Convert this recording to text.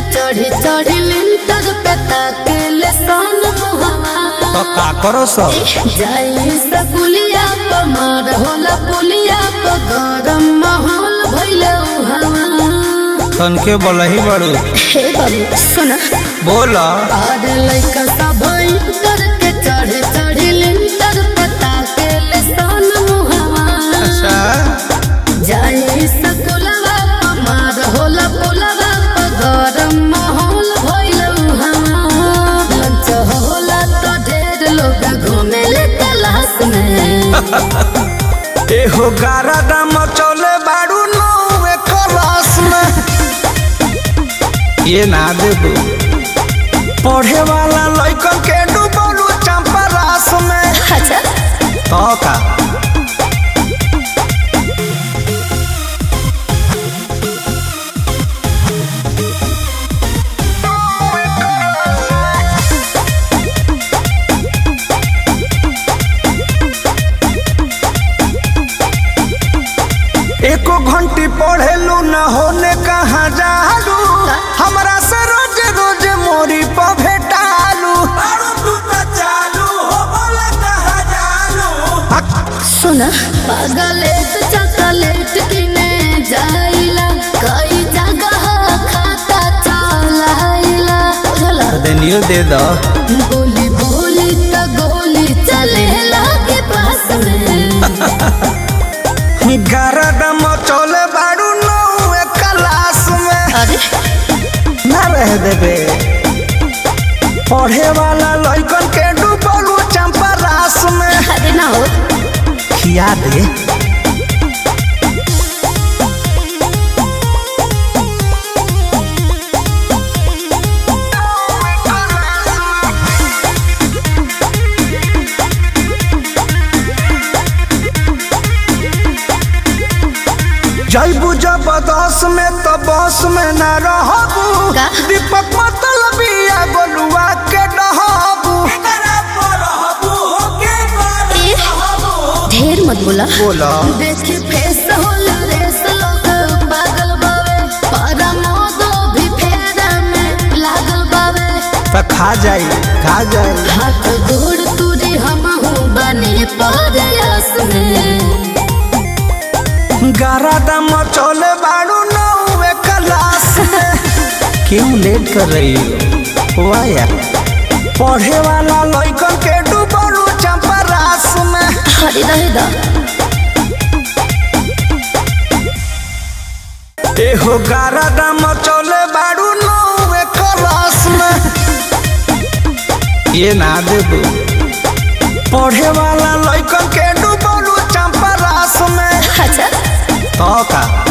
चढ़ी चढ़ी लिंटर पे ताकेले सन मुहवा तो का करो सब जाई सकुलिया प मार होला पुलिया प गरम माहौल भइले उहावा तन के बोलही बड़ू हे बाबू सुन बोल और लइका सब इंटर के चढ़ी चढ़ी लिंटर पे ताकेले सन मुहवा अच्छा जाई सकुलवा प मार होला पुलवा प गरम माहौल भइले उहावा लंच होला तो ढेर लोग घूमेले तलाश में एहो गारा दाम चले बाड़ू नौवे क्लास में ये ना दे दो पढ़े वाला लइकन के डूबलू चंपा रास में अच्छा तो का एको घंटी पढ़ेलू न होने कहाँ जालू हमरा से रोज रोज मोरी पर भेटालू सुन पागलेट चॉकलेट किने जाइला कई जगह खाता चलाइला बुझला देनियो दे दो बोली बोली तो गोली चले लागे पास में गरदम चले बाड़ू नौवे क्लास में अरे ना रह देबे पढ़े वाला लइकन के डूबलू चंपा रास में अरे ना हो खिया दे जैबू जबरदस्त में तो बस में न रहबू का? दीपक मतलब या गोलुआ के डहबू ढेर मत बोला बोला देखी फेस होला रेस लोग पागल बावे पारा मोदो भी फेरा में लागल बावे तो खा जाई खा जाई हाथ गोड़ तुरी हम बने परयास में गारा दम चले बाड़ू नौवे क्लास में क्यों लेट कर रही हो वाह यार पढ़े वाला लइकन के डूबलू चंपा रास में हरी रहे दा एहो गारा दम चले बाड़ू नौवे क्लास में ये ना दे दो पढ़े वाला लइकन के डूबलू चंपा रास में अच्छा तो का